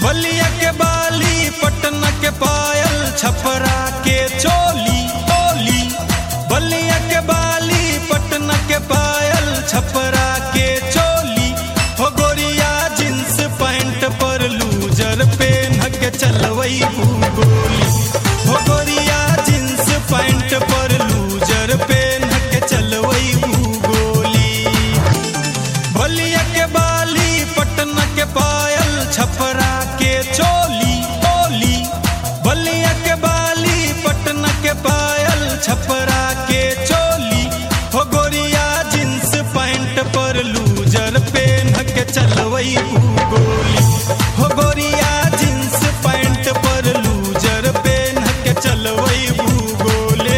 बलिया के बाली पटना के पायल छपरा के चोली ओली बलिया के बाली पटना के पायल छपरा के चोली हो गोरिया जींस पैंट पर लूजर पेन के चलवई गोली हो गोरिया जींस पैंट पर लूजर पेन के चलवई गोली बलिया के बाली पटना के पायल छपरा के चोली ओली बलिया के बाली पटना के पायल छपरा के चोली हो गोरिया जींस पैंट पर लूजर पेन के चलवई गोली हो गोरिया जींस पैंट पर लूजर पेन के चलवई गोले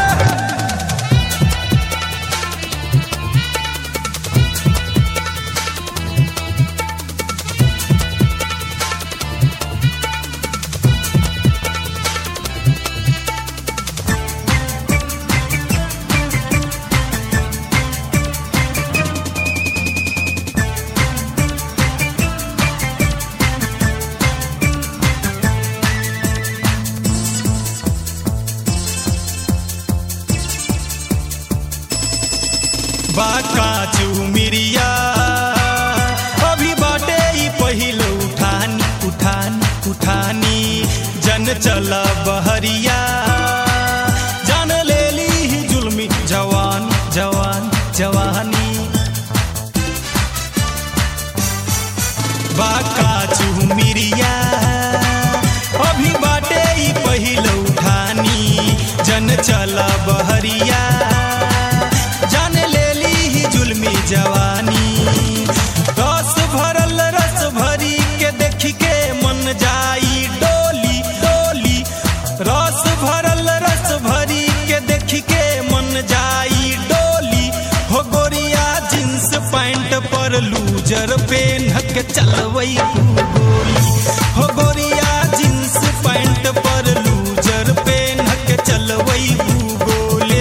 बाका चुमिरिया अभी बाटे ई पहिल उठानी उठानी उठानी जन चल बहरिया जान लेली ही जुल्मी जवान जवान जवानी बाका चुमिरिया अभी बाटे ई पहिल उठानी जन चल बहरिया जान लेली ही जुल्मी जवानी रस भरल रस भरी के देखी के मन जाई डोली डोली रस भरल रस भरी के देखी के मन जाई डोली हो गोरिया जींस पैंट पर लूजर पेन के चलवई गोली हो गोरिया जींस पैंट पर लूजर पेन के चलवई गोले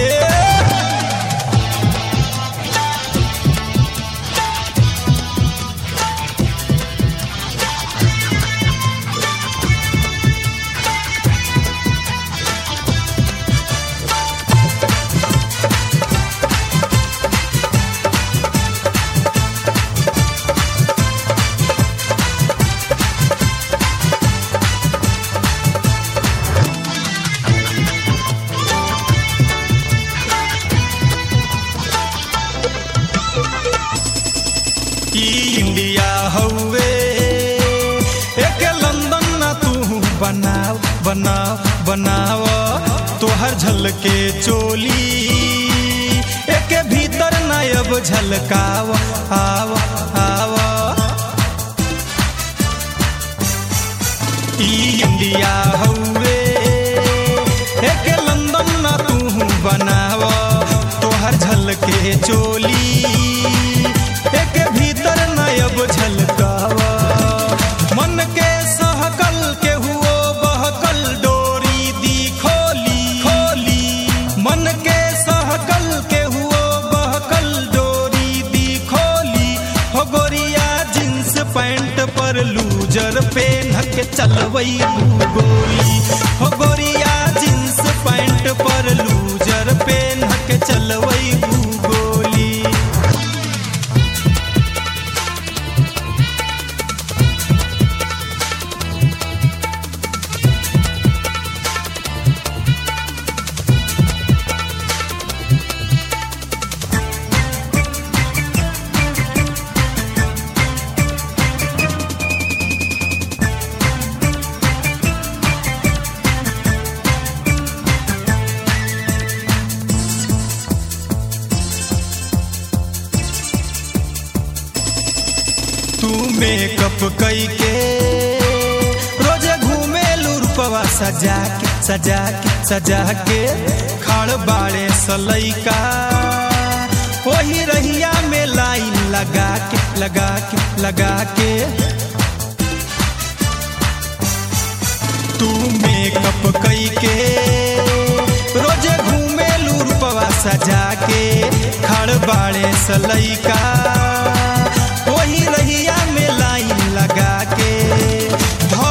ई इंडिया हउवे एक लंदन ना तू बनाव बनाव बनाव तोहर झलके चोली एक भीतर ना अब झलकाव आव आव ई इंडिया हउवे एक लंदन ना तू बनाव तोहर झलके चोली एक भीतर नयब झलकावा मन के सहकल के हुओ बहकल डोरी दी खोली खोली मन के सहकल के हुओ बहकल डोरी दी खोली हो गोरिया जींस पैंट पर लूजर पेन के चलवई गोली हो गोरिया जींस पैंट पर लूजर पेन के चलवई गोली तू मेकअप कई के रोजे घूमे लूरपवा सजा के सजा के सजा के खड़ बाड़े सलैका वही रहिया में लाइन लगा के लगा के लगा के तू मेकअप कई के रोजे घूमे लूरपवा सजा के खड़ बाड़े सलैका वही रहिया में लाइन लगा के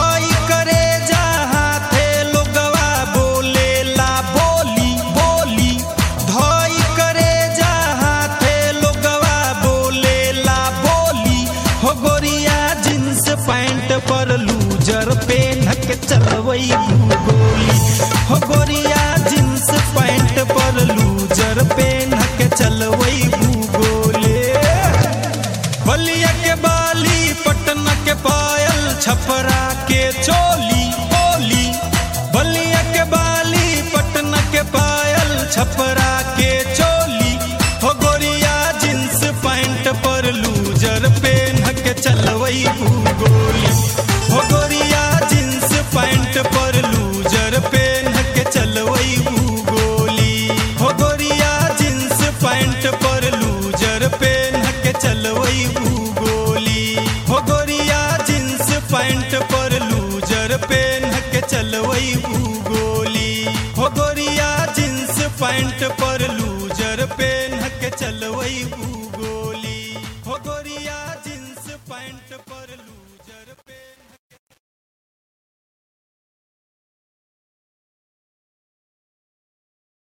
चलवई गोली हो गोरिया जींस पैंट पर लूजर पेन के चलवई गोले बलिया के बाली पटना के पायल छपरा के चोली ओली बलिया के बाली पटना के पायल छपरा के चोली हो गोरिया जींस पैंट पर लूजर पेन के चलवई गोली हो गोरिया जींस पैंट पर लूजर पेन के चलवई गोली हो गोरिया जींस पैंट पर लूजर पेन के चलवई गोली हो गोरिया जींस पैंट पर लूजर पेन के चलवई गोली हो गोरिया जींस पैंट पर लूजर पेन के चलवई